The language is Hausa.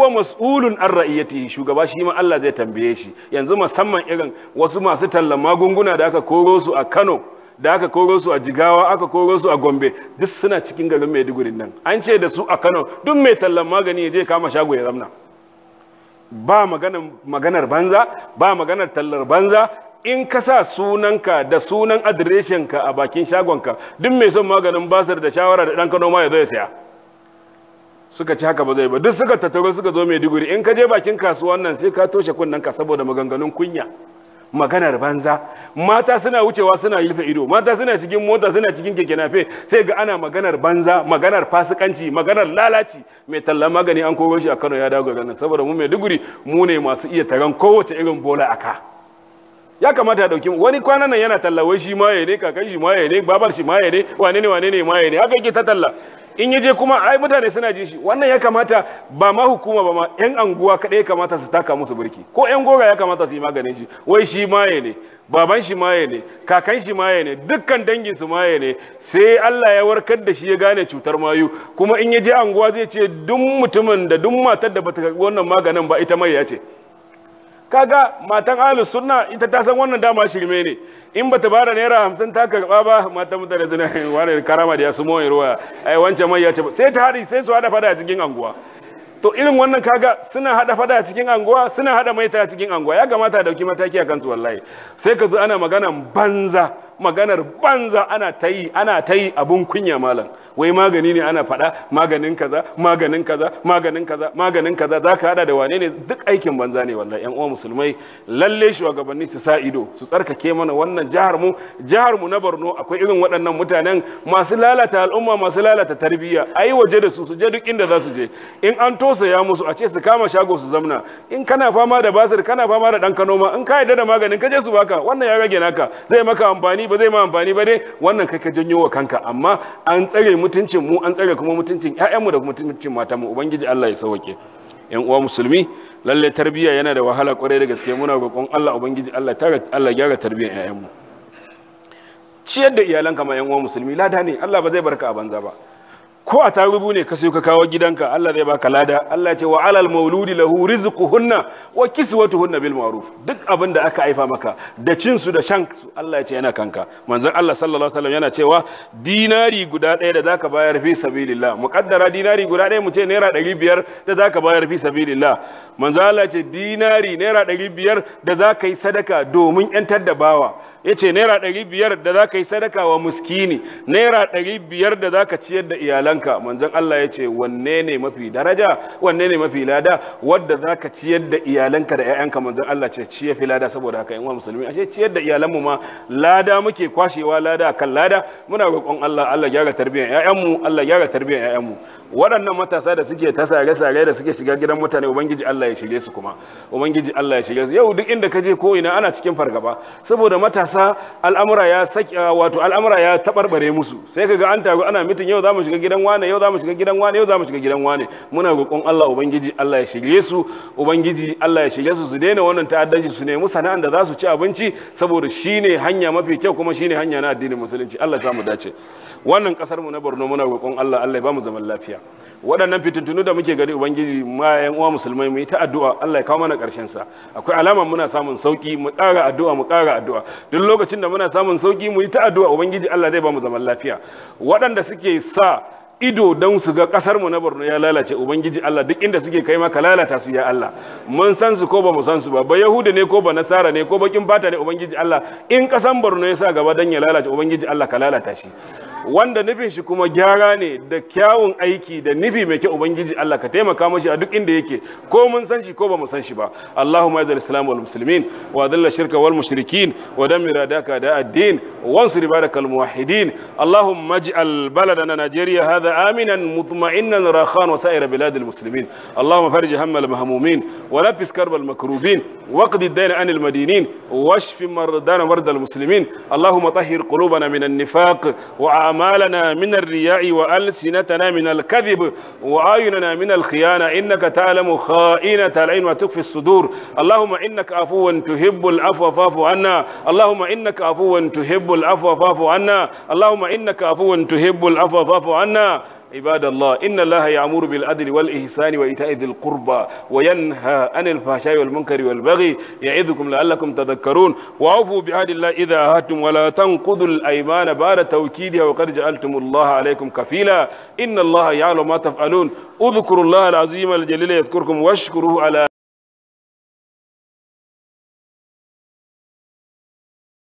huwa mas'ulun an ra'iyatihi shugaba shi ma Allah zai tambaye shi yanzu musamman irin wasu masu tallan magunguna da aka koro su a Kano da aka koro su a Jigawa aka koro su a Gombe duk suna cikin garin Maiduguri nan an ce da su a Kano duk mai tallan magani ya je kama shago ya zamna ba maganar maganar banza ba maganar tallar banza in ka sa sunanka da sunan adireshinka a bakin shagonka duk mai son maganin basir da shawara da ɗan kano ma ya zo ya saya suka ci haka ba zai ba duk suka tattaro suka zo mai diguri in ka je bakin kasuwan nan sai ka toshe kunnanka saboda maganganun kunya maganar banza mata suna wucewa suna rufe ido mata suna cikin mota suna cikin keke nafe sai ga ana maganar banza maganar fasikanci maganar lalaci mai tallan magani an koro shi a Kano ya dawo garin saboda mu mai diguri mu ne masu iya taron kowace irin bola aka ya kamata ya dauki wani kwanan nan yana talla wai shi maye ne kakan shi maye ne babar shi maye ne wane ne wane ne maye ne haka yake ta talla in yaje kuma ai mutane suna jin shi wannan ya kamata ba ma hukuma ba ma yan anguwa kadai ya kamata su taka musu burki ko yan gora ya kamata su yi maganin shi wai shi maye ne baban shi maye ne kakan shi maye ne dukkan dangin su maye ne sai Allah ya warkar da shi ya gane cutar mayu kuma in yaje anguwa zai ce duk mutumin da duk matar da bata karbi wannan maganin ba ita mai ya ce kaga matan ahlus sunna ita ta san wannan dama shirme ne in bata bada naira hamsin ta karba ba matan mutane suna wani karama da ya su moyin ruwa ai wancan mai ya ce sai ta haɗi sai su haɗa fada a cikin anguwa to irin wannan kaga suna haɗa fada a cikin anguwa suna haɗa maita a cikin anguwa ya kamata a dauki mataki a kansu wallahi sai ka zo ana maganan banza maganar banza ana ta yi ana ta yi abun kunya malam wai magani ne ana faɗa maganin kaza maganin kaza maganin kaza maganin kaza za ka hada da wane ne duk aikin banza ne wallahi yan uwa musulmai lalle shugabanni su sa ido su tsarkake mana wannan jihar mu jihar mu na Borno akwai irin waɗannan mutanen masu lalata al'umma masu lalata tarbiyya ayi waje da su su je duk inda za su je in an tosaya musu a ce su kama shago su zamna in kana fama da basir kana fama da dan kanoma in ka yarda da maganin ka je su baka wannan ya rage naka zai maka amfani ba zai ma amfani ba dai wannan kai ka janyo wa kanka amma an tsare mutuncin mu an tsare kuma mutuncin ƴaƴanmu da mutuncin matan mu ubangiji Allah ya sauke yan uwa musulmi lalle tarbiyya yana da wahala kwarai da gaske muna roƙon Allah ubangiji Allah ta Allah gyara tarbiyyar ƴaƴanmu ciyar da iyalanka ma yan uwa musulmi lada ne Allah ba zai barka a banza ba ko a tarubu ne ka sayo ka kawo gidanka Allah zai baka lada Allah ya ce wa alal mauludi lahu rizquhunna wa kiswatuhunna bil ma'ruf duk abin da aka haifa maka da cin su da shan su Allah ya ce yana kanka manzon Allah sallallahu alaihi wasallam yana cewa dinari guda ɗaya da zaka bayar fi sabilillah muqaddara dinari guda ɗaya mu ce naira ɗari biyar da zaka bayar fi sabilillah manzon Allah ya ce dinari naira ɗari biyar da zaka yi sadaka domin yantar da bawa ya ce naira ɗari biyar da za ka yi sadaka wa muskini naira ɗari biyar da za ka ciyar da iyalanka manzon Allah ya ce wanne ne mafi daraja wanne ne mafi lada wadda za ka ciyar da iyalanka da 'ya'yanka manzon Allah ce ciye fi lada saboda haka yan musulmi ashe ciyar da iyalanmu ma lada muke kwashewa lada kan lada muna roƙon Allah Allah gyara tarbiyyar 'ya'yanmu Allah gyara tarbiyyar 'ya'yanmu waɗannan matasa da suke ta sare-sare da suke shiga gidan mutane ubangiji Allah ya shirye su kuma ubangiji Allah ya shirye su yau duk inda ka je ko ina ana cikin fargaba saboda matasa al'amura ya saki wato al'amura ya tabarbare musu sai kaga an taru ana mitin yau zamu shiga gidan wane yau zamu shiga gidan wane yau zamu shiga gidan wane muna roƙon Allah ubangiji Allah ya shirye su ubangiji Allah ya shirye su su daina wannan ta'addanci su nemi sana'an da za su ci abinci saboda shine hanya mafi kyau kuma shine hanya na addinin musulunci Allah ya mu dace wannan kasar mu na Borno muna roƙon Allah Allah ya ba mu zaman lafiya waɗannan fitintunu da muke gani ubangiji ma yan uwa musulmai mu yi ta addu'a Allah ya kawo mana ƙarshen sa akwai alama muna samun sauki mu ƙara addu'a mu ƙara addu'a duk lokacin da muna samun sauki mu yi ta addu'a ubangiji Allah zai ba mu zaman lafiya waɗanda suke sa ido don su ga kasar mu na Borno ya lalace ubangiji Allah duk inda suke kai maka lalata su ya Allah mun san su ko ba mu san su ba ba yahuda ne ko ba nasara ne ko bakin fata ne ubangiji Allah in kasan Borno ya sa gaba dan ya lalace ubangiji Allah ka lalata shi wanda nufin shi kuma gyara ne da kyawun aiki da nufi mai kyau ubangiji Allah ka taimaka mashi a duk inda yake ko mun san shi ko ba mu san shi ba Allahumma izal islam wal muslimin wa dhilla shirka wal mushrikin wa dammir adaka da ad-din wansur ibadakal muwahhidin Allahumma ij'al baladana Najeriya hadha aminan mutma'innan rakhan wa sa'ir bilad al-muslimin Allahumma farij hamma al-mahmumin wa nafis karb al-makrubin waqdi ad-dayn an al-madinin واشف مرضانا مرضى المسلمين اللهم طهر قلوبنا من النفاق وأعمالنا من الرياء وألسنتنا من الكذب وأعيننا من الخيانة إنك تعلم خائنة العين وتخفي الصدور اللهم إنك عفو تحب العفو فاعف عنا اللهم إنك عفو تحب العفو فاعف عنا اللهم إنك عفو تحب العفو فاعف عنا عباد الله إن الله يأمر بالعدل والإحسان وإيتاء ذي القربى وينهى عن الفحشاء والمنكر والبغي يعظكم لعلكم تذكرون وأوفوا بعهد الله إذا عاهدتم ولا تنقضوا الأيمان بعد توكيدها وقد جعلتم الله عليكم كفيلا إن الله يعلم ما تفعلون اذكروا الله العظيم الجليل يذكركم واشكروه على